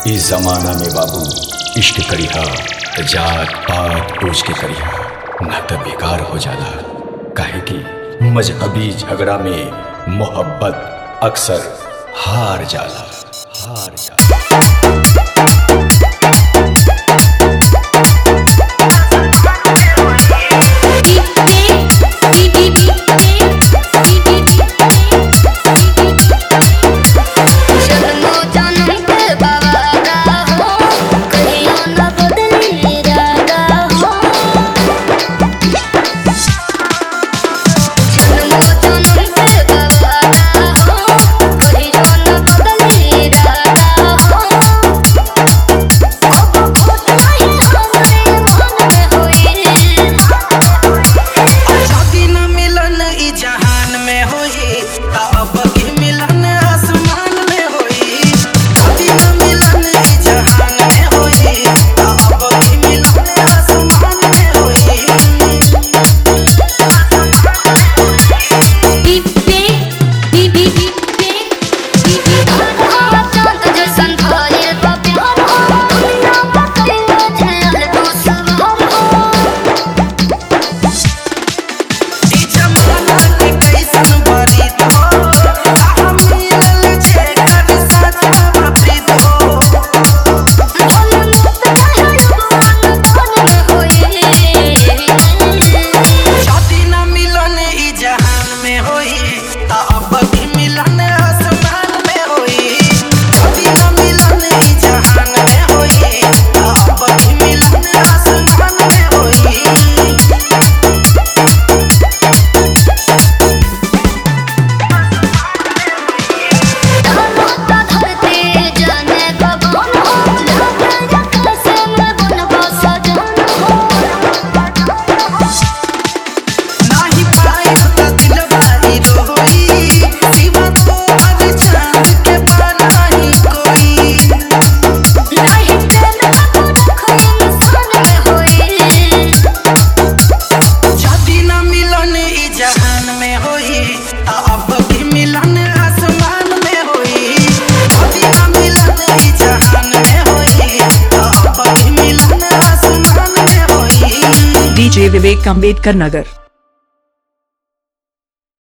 इस जमाना में बाबू इश्क करिहा त जात पात पूछ के करिहा ना त बेकार हो जाला काहे कि मजहबी झगड़ा में मोहब्बत अक्सर हार जाला हार जाला जन्मो जन्म के बाबा हो कहियो न बदली रागा हो जन्मो जन्म के बाबा हो कहियो न बदली रागा हो अब खोट नहीं हमरे मन में होई आजादी न मिलन ई जहान में होई ता अब की मिलन आसमान में होई आजादी न मिलन ई जहान में होई ता अब की मिलन आसमान में होई दीपे दीदी दीपे दीदी धारा चांद जैसन भइल बा प्यार हो दुनिया बकैला झेल तू सवार हो ई जमाना के कैसन बरी तो आ मिलल छे कर साचा प्रीत हो भोले मुक्त रहे भगवान तन में होई आजादी न मिलन ई जहान में होई ता अब की मिलन आसमान में होई आजादी न मिलन ई जहान में होई ता अब की मिलन आसमान में होई धरता धरती जाने कब हो लगे कैसे मैं बनबा सजन हो नाही पाई त दिलवारी रोई सिवा तो हर चांद के बनाही कोई नहीं तेल को रखो इंसान में होई जादी न मिलन ई जहान में होई ता अब की मिलन आसमान में होई जादी न मिलन ई जहान में होई ता अब की मिलन आसमान में होई DJ Vivek Ambedkar Nagar